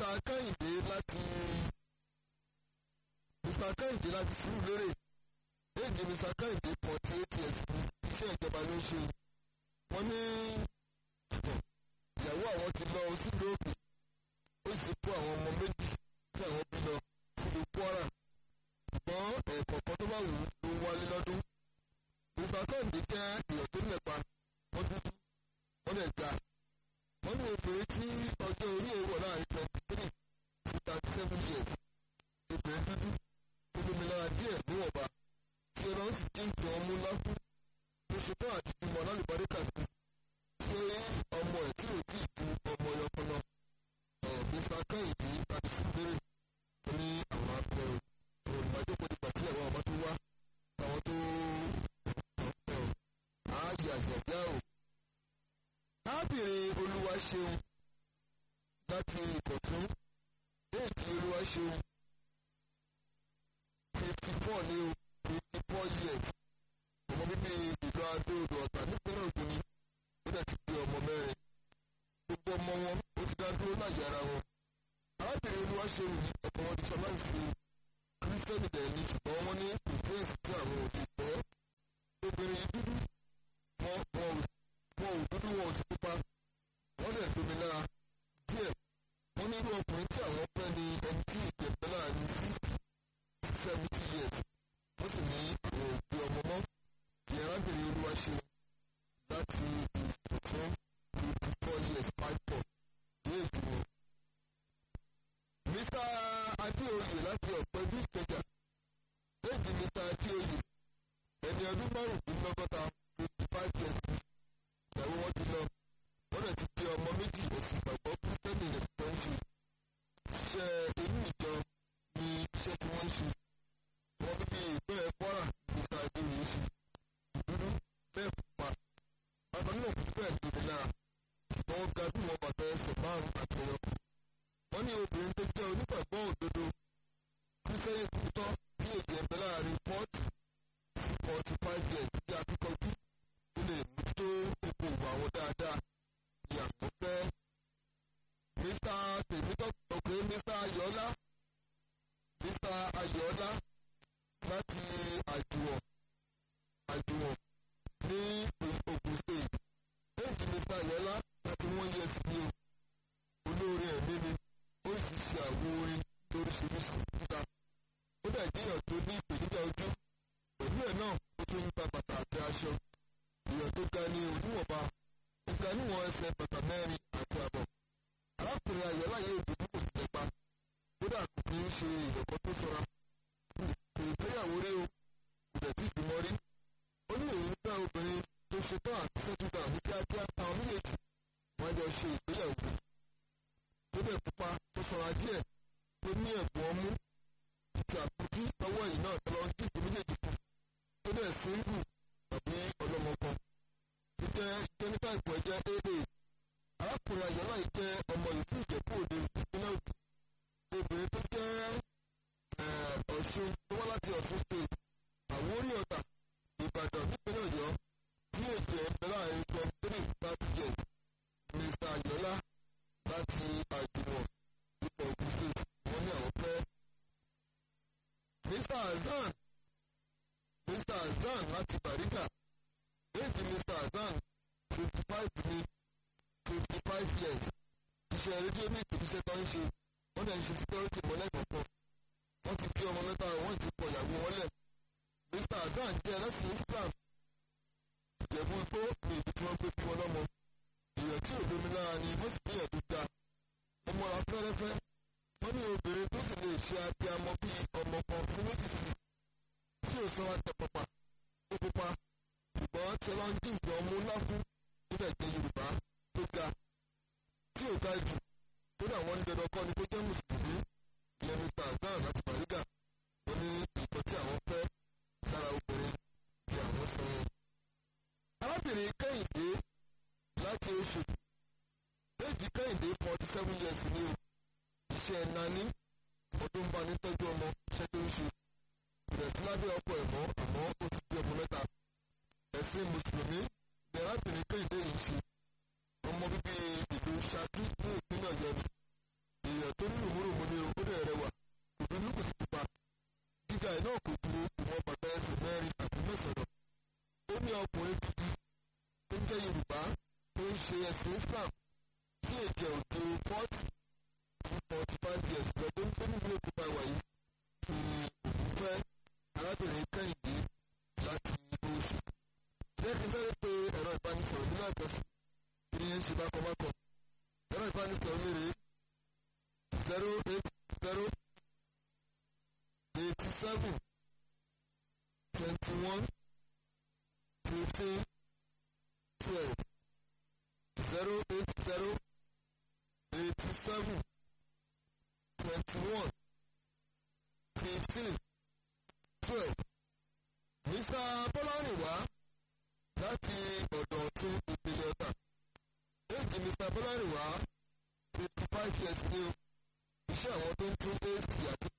mr kẹ́hìndé láti mr kẹ́hìndé láti sùúrùlérè éèdì mr kẹ́hìndé forty eight years ní iṣẹ́ ìjọba ló ń ṣe wọ́n ní ìyàwó àwọn ti lọ sílùú òkè ó sì kó àwọn ọmọ méjì tí àwọn bí lọ sílùú kwara ṣùgbọ́n ẹ̀ẹ̀kọ̀ọ̀kan tó bá wù ú ló ń wálé lọ́dún mr kẹ́hìndé jẹ́ èèyàn tó nípa wọ́n dúdú wọ́n lè ga wọ́n ní obìnrin tí ọjọ́ orí ẹ̀ wọ̀ láàrin twenty three sí thirty seven years obìnrin dúdú olómìnira díẹ̀ níwọ̀nba tí ọlọ́run sì jí nǹkan ọmú láfún tó ṣetán àti bímọ lálùbáríkà sí ṣé ọmọ ẹ̀ tí ò tí ì ju ọmọ yọpọlọ ẹ̀ mr kẹ́hìndé àti síbèrè ní àwọn afẹ́ o olùmọ̀jọ́pọ̀ nípa tí àwọn ọmọ tó wá àwọn tó ọ̀pẹ̀ o ààyè àjẹjẹ́ o arábìnrin olúwa ṣeun láti ìkọ̀tún déètì olúwa ṣeun fifty four ní o fifty four years ọmọ bíbí ìlú adóodò ọ̀tà nípínlẹ̀ ògùn ni ó dẹ̀ ti di ọmọ mẹ́rin gbogbo ọmọ wọn ó ti dá dúró láyé ara wọn arábìnrin olúwa ṣeun yìí ọkọ wọn ti sọ láì sí kírísítẹ́nì dẹ̀ ní ṣùgbọ́n wọ́n ní ìfẹ́ǹsì tí àwọn òbí fẹ́ obìnrin yìí dúdú wọn wọn ò wọn ò dúdú wọn ò sì pupa wọn lè tómi lára díẹ̀ wọn ní irú ọkùnrin tí àwọn fẹ́ ni ẹni tí ìjẹ̀bẹ́ náà ní sixty seventy years wọ́n sì ní àwọn òbí ọmọ mọ́ ìyẹn arábìnrin olúwa ṣe láti ìfọ̀tún fifty four years five four ní èjì wọn. mr adéoyè láti ọ̀pọ̀ ibi ìkẹjà éèjì mr adéoyè ẹni ọdún márùndínlọ́gọ́ta fifty five years ìyàwó wọn ti lọ wọn lè ti di ọmọ méjì òfin ìgbàgbọ́ kírísítẹ́nì rẹ̀ tó ń ṣe iṣẹ́ inú ìjọ ni iṣẹ́ tí wọ́n ń ṣe wọn bíbí ìpínlẹ̀ kwara mr adéwìí ṣe ìdúró bẹ́ẹ̀ pupa bàbá náà kò fẹ́ẹ̀ tóbi lára ṣùgbọ́n ó ga bí wọn bàtà ẹsẹ̀ márùn àti ẹyọkù wọn ní obìnrin tó jẹ́ onígbàgbọ́ òdodo kírísítẹ́nì tuntun bí èdè ẹ̀bẹ̀ láàrin forty forty five years tí a fi kọjú ó lè mójútó ipò ìwà wọn dáadáa ní àkọ́fẹ́. Mr. Tèmítọ́pẹ́ Mr. Ayọ̀ọ́lá Mr. Ayọ̀ọ́lá láti àjùwọ̀n àjùwọ̀n ní Ogun State. Éèjì Mr. Ayọ̀ọ́lá láti wọ́n yẹ sí ní o. Olóore ẹ̀mí ni ó sì ṣe àwo orin lóríṣiríṣi síta. Ó dẹ̀ jíyàn tó ní ìpèníjà ojú. Pẹ̀lú ẹ̀ náà ó tún ń ta bàtà àti aṣọ èèyàn tó ga ní oníwọ̀nba ó ga níwọ̀n ẹsẹ̀ bàtà mẹ́rin àti àbọ̀. arákùnrin ayọ̀láyé òdòdó kò sì tẹ́pa kódà kò kí ń ṣe ìyọ̀kọ́ tó sọra. kò ìgbéyàwó rí o kò dẹ̀ tí ìbímọ rí. ó ní òun gbá obìnrin tó ṣetán àti sẹ́túgbà ní kíákíá táwọn méjèèjì wọ́n jọ ṣe ìgbéyàwó. tó dẹ̀ pupa tó sọra díẹ̀ tó ní ẹ̀bùn ọmú àti àpótí ọwọ́ yìí náà tó lọ ń dìbò méjèèjì kù tó dẹ̀ síngù tàbí ọlọ́mọ kan tó jẹ́ jẹ́nífà ìpò ẹ̀jẹ̀ aa arákùnrin ayọ̀lá yìí jẹ́ ọmọ ìlú ìjẹ̀bú òde ìpínlẹ̀ òdì obìnrin tó jẹ́ ọ̀ṣun tó wá láti ọ̀ṣun state àwórí ọ̀tà ìbàdàn nípínlẹ̀ ọ̀yọ́ ní èdè ẹ̀bẹ̀ láàrin twenty three thirty years mr ayọ̀lá láti àjùmọ̀ ipò ògùn state wọ́n ní àwọn fẹ́. mr hasan mr hasan láti bàríkà éèjì mr hasan fifty five ní fifty five years iṣẹ́ rédíò ní ìpèsè tó ń ṣe wọ́n dẹ̀ ń ṣe security mọ́lẹ́ kọ̀ọ̀kan wọ́n ti bí ọmọ mẹ́ta wọ́n sì pọ̀ ìyàwó wọn lẹ̀ mr hasan jẹ́ ẹlẹ́sìn islam ìjẹ̀bú igbó ní ìdí tí wọ́n gbé bí wọn lọ́mọ èèyàn tí òdomi lára ni wọ́n sì níyàn tó ga ọmọ ra fẹ́rẹ́fẹ́ wọ́n ní obìnrin tó sì lè ṣe abiyamọ bíi ọmọ kan fún méjì sí tí ò sọ wá tẹ pọpà ó pupa ṣùgbọ́n tí wọ́n ń dín nǹkan ọmú ńlá fún nílẹ̀ jẹ́ yorùbá tó ga tí ò ga jù kódà wọ́n ń dandan kọ́ ni kó jẹ́ mùsùlùmí ìyẹn mr azan àti bariga wọ́n ní nǹkan tí àwọn fẹ́ lára obìnrin tí àwọn sọ yẹn. arábìnrin kẹ́hìndé láti oṣù méjì kẹ́hìndé forty seven years ni o iṣẹ́ nání ọdún bá ní tọ́jú ọmọ iṣẹ́ tó ń ṣe ìrẹsì lábẹ́ ọkọ̀ ẹ̀mọ́ àmọ́ ó ti di ọmọ mẹ́ta ẹ̀sìn mùsùlùmí ní arábìnrin kẹ́hìndé yìí ṣe ọmọ bíbí ìlú ṣákí ní ìpínlẹ̀ ọ̀yọ́ ni èèyàn tó ní ẹ̀ náà kò dúró ìwọ̀n bàtà ẹsẹ̀ mẹ́rin àti mẹ́sàn-án ó ní ọkùnrin gidi tó ń jẹ́ yorùbá tó ń ṣe ẹ̀sìn islam tí èjẹ̀ òdo forty to forty five years lọ́dún tó ní ìlú òkúta ìwà yìí ni òun fẹ́ arábìnrin kẹ́hìndé láti oṣù. jẹ́ kí n sáré pé ẹ̀rọ ìbánisọ̀rọ̀ nílẹ̀ àjọsìn kí ni ṣe bákan bákan. ẹ̀rọ ìbánisọ̀rọ̀ mi rèé zero eight zero eighty seven twenty one fifteen twelve zero eight zero eighty seven twenty one fifteen twelve mr bọ́lárìnwá láti ọ̀dọ̀ ọ̀tún ìpínlẹ̀ ọ̀tà éèjì mr bọ́lárìnwá fifty five years ni o iṣẹ́ àwọn tó ń tún ac àti